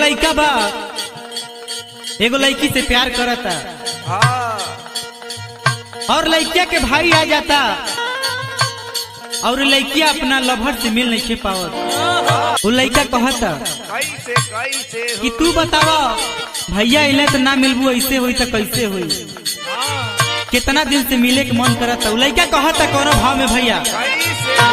लड़का बा एगो लड़की से प्यार करता हाँ और लड़किया के भाई आ जाता और लड़किया अपना लभर से मिल नहीं पावत वो लड़का कहता कैसे कैसे हो कि तू बतावा भैया इले तो ना मिलबू ऐसे हुई तो कैसे हुई कितना दिन से मिले के मन करता वो लड़का कहता कोनो भाव में भैया कैसे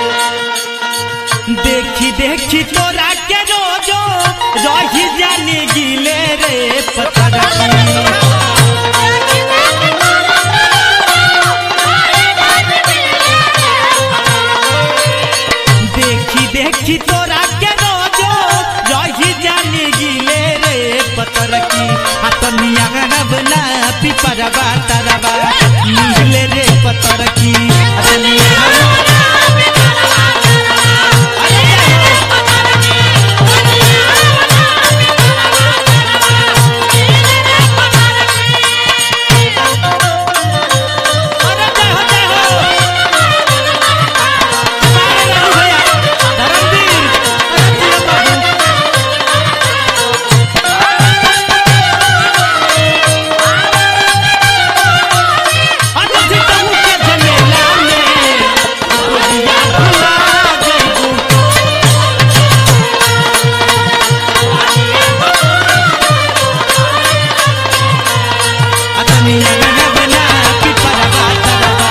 देखी देखी तोरा के रोजो रही जाने गिले रे पतरा देखी देखी तोरा के रोजो रही जाने गिले रे पतर की हतनिया बना पिपरबा तरबा नीले रे पतर की हतनिया अरे जय हो जय हो बारे रहू भैया धर्मवीर अरे जियो बाबू अरे जितहु के झमेला में गोरिया भुला जइबू अतनी लगन बना पिपरवा तरवा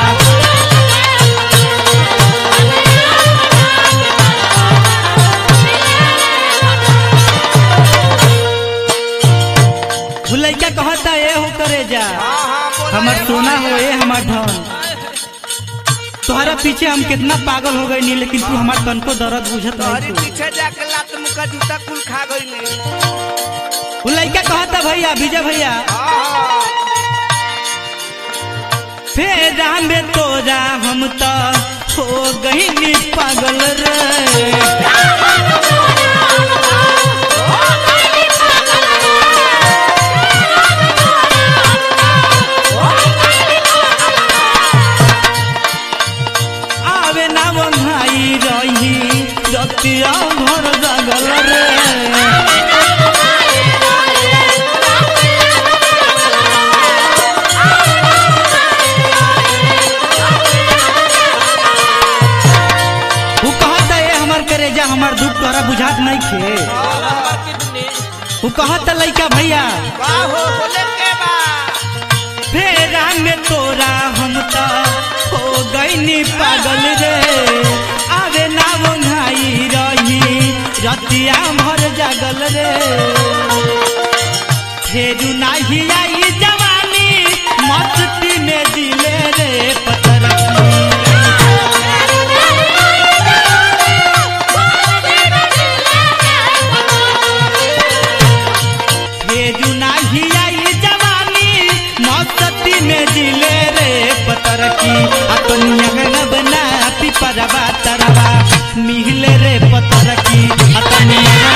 वो लड़का कहता ए हो करे जा हाँ हाँ बोला हमर रे सोना हो भैया। ए हमार धन तुम्हारा पीछे हम कितना पागल हो गए नहीं लेकिन तू हमार तन को दर्द बुझत तोहरी नहीं तू पीछे जाके लात मुका जूता कुल खा गई वो लड़का कहता भैया विजय भैया हाँ फेरा में तोरा हम तो हो गई नी पागल रे आवे ना वो भाई रही रतिया भर जागल रे वो कहता ए हमार करेजा हमार दुख तोरा बुझात नहीं खे वो कहता लइका भैया का हो बोले के बा फेरा में तोरा हम तो हो गईनी पागल रे आवे ना वो भाई रही रतिया भर जागल रे फेरू नाही आई जवानी मस्ती में दिले रे पतर फेरू नाही आई जवानी मस्ती में दिले रे पतर की अपनिया न बना पिपरवा तरवा मिहिले रे पतर की अपनिया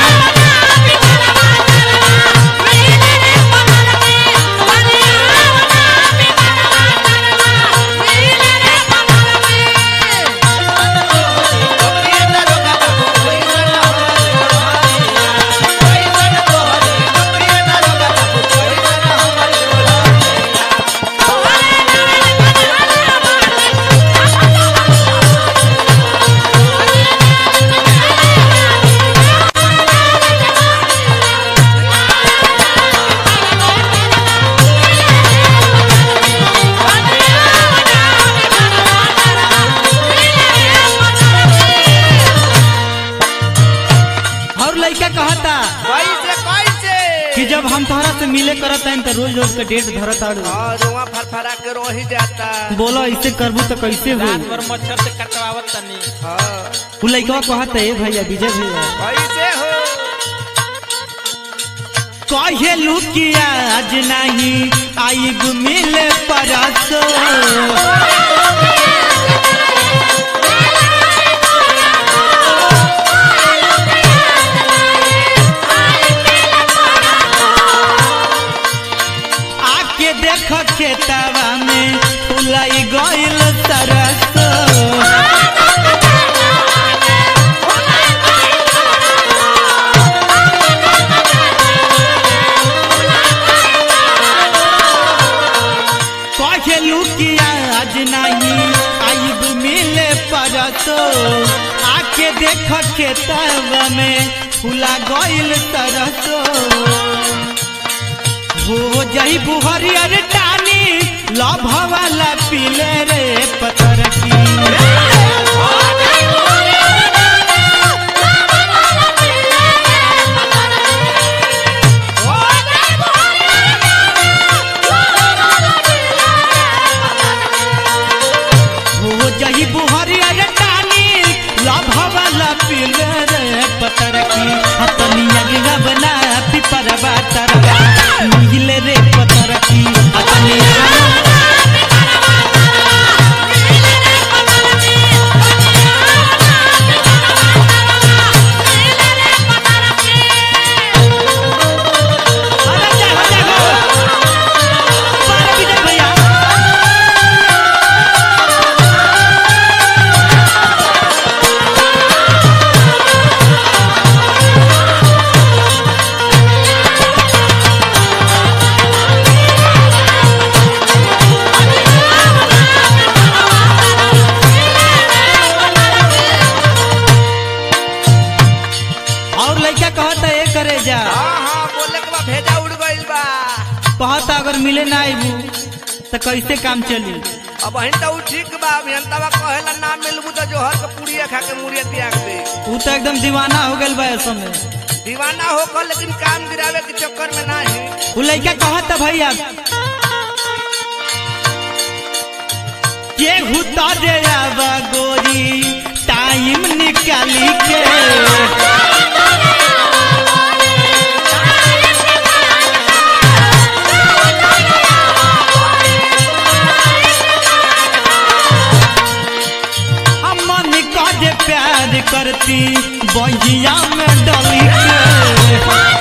और लड़का कहता कैसे कैसे कि जब हम तोहरा से मिले करत हैं तो रोज रोज का डेट धरत आड़ू हाँ रुआ फरफरा के रह जाता बोलो ऐसे करबू तो कैसे हो रात भर मच्छर से कटवावत तनी हाँ उ लड़का कहता है भैया विजय भैया कैसे हो कहेलू कि आज नहीं आई मिले परसो आके देख खेतवा में फुलाई गइल तरसो नहीं आइब मिले परसो आके देख खेतवा में फुला गइल सरसो हो जई बुहरियर टानी लभ वाला पीले रे पतर की हो जही बुहरियर टानी लभ वाला पीले रे पतर की अपनी अगला बना पिपर बातरवा मिले रे पतर की अपनी अरे जा हो जा हो बारह विजय भैया और लड़का कहता ए करे जा हाँ हाँ बोले के बा भेजा उड़ गइल बा कहता अगर मिले ना आइबू तो कैसे काम चली अब अहिन तो उ ठीक बा अभियंतावा कहेला ना मिलबू तो जोहर के पूड़िया खा के मुड़िया त्याग दे तू तो एकदम दीवाना हो गल बा ऐसा में दीवाना होकर लेकिन काम गिरावे के चक्कर में नहीं वो लड़का कहता भैया के हुता दे आवा गोरी टाइम निकाली के हम मन का जे प्यार करती बहिया में डली के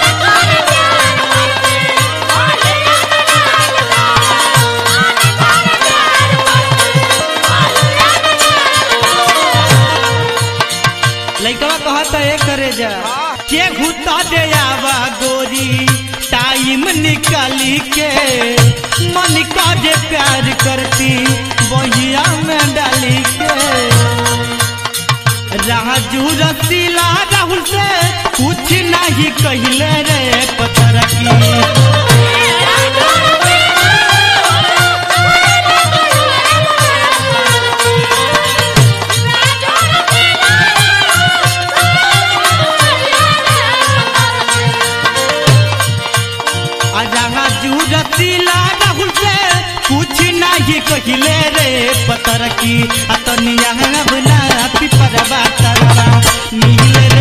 लइकवा कहता ए करे जा के घुता दे आवा गोरी टाइम निकाली के मन का जे प्यार करती बहिया में डाली के राजू रसीला राहुल से कुछ नहीं कहले रे पत्थर की राजू रसीला राहुल से कुछ नहीं कहले रे पत्थर की अतनिया बना पिपरवा तरवा मिले